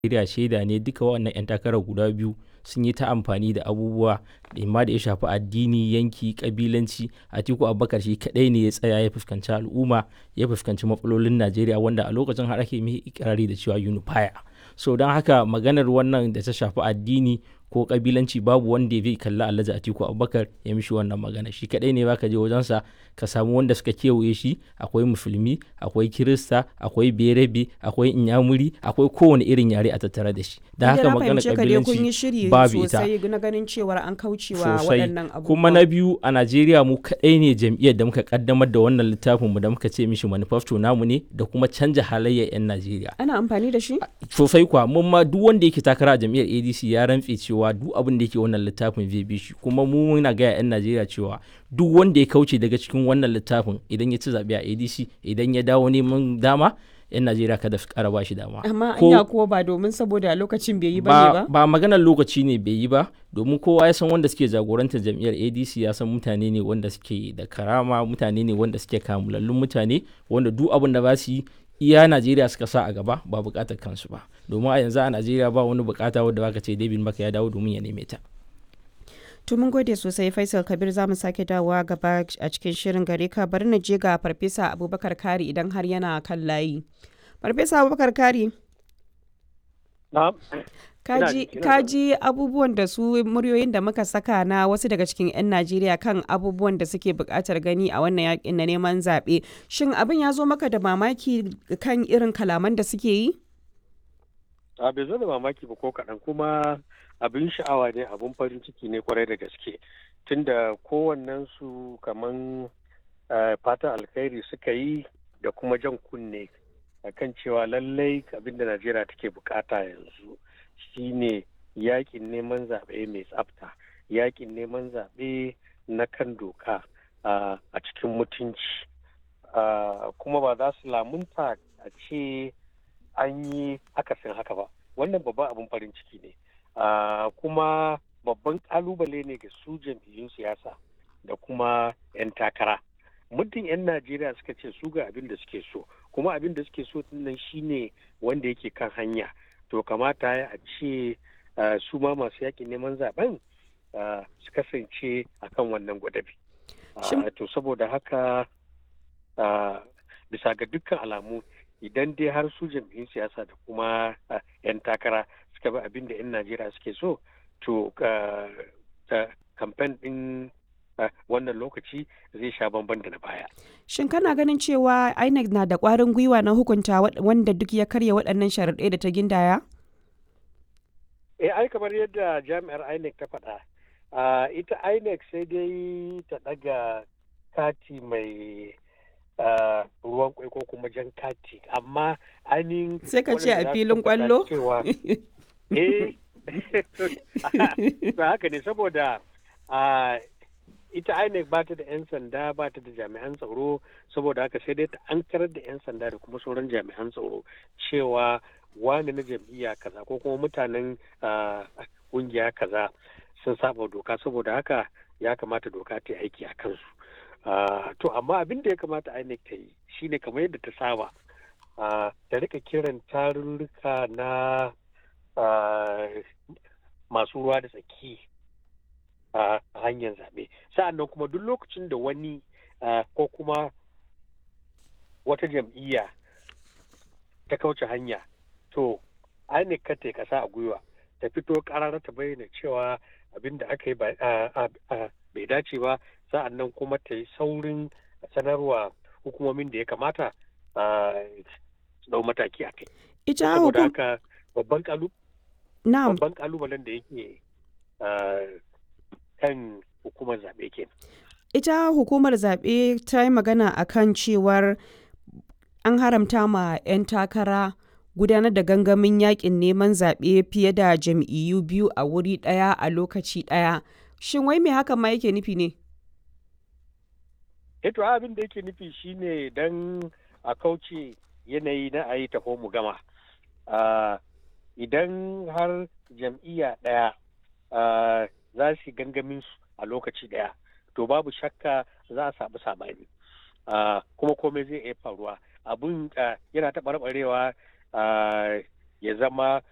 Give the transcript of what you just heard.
Najeriya shaida ne duka waɗannan 'yan takarar guda biyu sun yi ta amfani da abubuwa imma da ya shafi addini, yanki, ƙabilanci. Atiku Abubakar shi kaɗai ne ya tsaya ya fuskanci al'umma, ya fuskanci matsalolin Najeriya wanda a lokacin har ake mai ikirari da cewa unifier. So don haka maganar wannan da ta shafi addini ko ƙabilanci babu wanda zai kalli Alhaji Atiku Abubakar ya mishi wannan magana. Shi kaɗai ne za ka je wajensa ka samu wanda suka kewaye shi akwai musulmi, akwai kirista, akwai berebe, akwai inyamuri, akwai kowane irin yare a tattare da shi. Da haka maganar ƙabilanci babu ita. sosai na ganin cewar an kaucewa sosai waɗannan abubuwa. kuma na biyu a najeriya mu kaɗai ne jam'iyyar da muka kaddamar da wannan littafin mu da muka ce mishi manifesto namu ne da kuma canja halayyar 'yan najeriya Ana amfani da shi? sosai kuwa mun ma duk wanda yake takara a jam'iyyar adc ya rantse cewa duk abin da yake wannan littafin zai bi shi kuma mu muna gaya 'yan najeriya cewa duk wanda ya kauce daga cikin wannan littafin idan ya ci zaɓe a adc idan ya dawo neman dama 'yan najeriya kada su ƙara ba shi dama Amma Ko- anya kuwa ba domin saboda lokacin bai yi ba ne ba, ba? ba maganar lokaci ne bai yi ba domin kowa ya san wanda suke jagorantar jam'iyyar adc ya san mutane ne wanda suke da karama mutane ne wanda suke kamulallun mutane wanda duk abin da ba su yi iya najeriya suka sa a gaba ba bukatar kansu ba domin a yanzu a najeriya ba wani bukata wadda baka ce david maka ya dawo domin ya neme ta To mun gode sosai Faisal Kabir za mu sake dawowa gaba a cikin shirin gare ka bari na je ga Farfesa Abubakar Kari idan har yana kan layi. Farfesa Abubakar Kari, Na'am. kaji, ina- kaji abubuwan da su muryoyin da muka saka na wasu daga cikin 'yan Najeriya kan abubuwan da suke buƙatar gani a wannan yakin na neman zaɓe. Shin abin ya zo maka da mamaki kan irin kalaman da suke yi? A bai zo da mamaki ba ko kaɗan kuma abin sha'awa ne abin farin ciki ne kwarai da gaske tunda kowannen su kaman eh, fatan alkhairi suka yi da kuma jan kunne akan cewa lallai abin da Najeriya take bukata yanzu shine yakin neman zaɓe mai tsafta yakin neman zaɓe na kan doka ah, a cikin mutunci Ah, kuma ba za su lamunta a ce an yi akasin haka ba wannan babban abin farin ciki ne Ah, kuma babban kalubale ne ga su jam'iyyun siyasa da kuma 'yan takara muddin 'yan najeriya suka ce su ga abin da suke so kuma abin da suke so nan shine wanda yake kan hanya to kamata ya a ce ah, su ma masu yakin neman zaben ah, su kasance akan wannan gwadabi Ah, Shin- to saboda haka ah, bisa ga dukkan alamu idan dai har su jam'iyyun siyasa da kuma ah, 'yan takara suka bi abin da 'yan najeriya suke so to ah, ah, kamfen ɗin ah, wannan lokaci zai sha bamban da na baya Shin kana ganin cewa INEC na da ƙwarin gwiwa na hukunta wa- wanda duk ya karya waɗannan sharaɗai da ta gindaya? eh ai kamar yadda jami'ar inec ta faɗa ah, ita inec sai dai ta ɗaga kati mai ah, ruwan kwai ko kuma jan kati amma ainihin Sai ka ce a waɗanda za su filin tabbata ƙwallo? cewa eh to haka ne saboda ah, ita INEC ba ta da 'yan sanda ba ta da jami'an tsaro saboda haka sai dai ta ankarar da 'yan sanda da kuma sauran jami'an tsaro cewa wani na jam'iyya kaza ko kuma mutanen ah, kungiya kaza sun saba doka saboda haka ya kamata doka ta yi aiki a kansu Ah, to amma abin da ya kamata INEC ta yi shine kamar yadda ta saba ah, ta rika kiran tarurruka na ah, masu ruwa da tsaki a hanyar zaɓe sa'an nan kuma duk lokacin da wani ah, ko kuma wata jam'iyya ta kauce hanya to INEC ka ta kasa a gwiwa ta fito karara ta bayyana cewa abin da aka yi ba- ah, ah, ah, bai dace ba sa'an nan kuma ta yi saurin sanarwa hukumomin da ya kamata ah, su dau mataki a kai Ita saboda hukum... haka babban kalu Na'am, babban kalubalen da yake ah, kan hukumar zaɓe ke ita hukumar zaɓe ta yi magana a kan cewar an haramta ma 'yan takara gudanar da gangamin yakin neman zaɓe fiye da jam'iyyu biyu a wuri ɗaya a lokaci ɗaya. Shin wai me hakan ma yake nufi ne? eto abin da yake nufi shine don a kauce yanayi na a yi taho mu gama Ah, idan har jam'iyya ɗaya ah, za su yi gangamin su a lokaci ɗaya to babu shakka za a samu sabani Ah, kuma komai zai iya faruwa abun ah, yana taɓarɓarewa ah, ya zama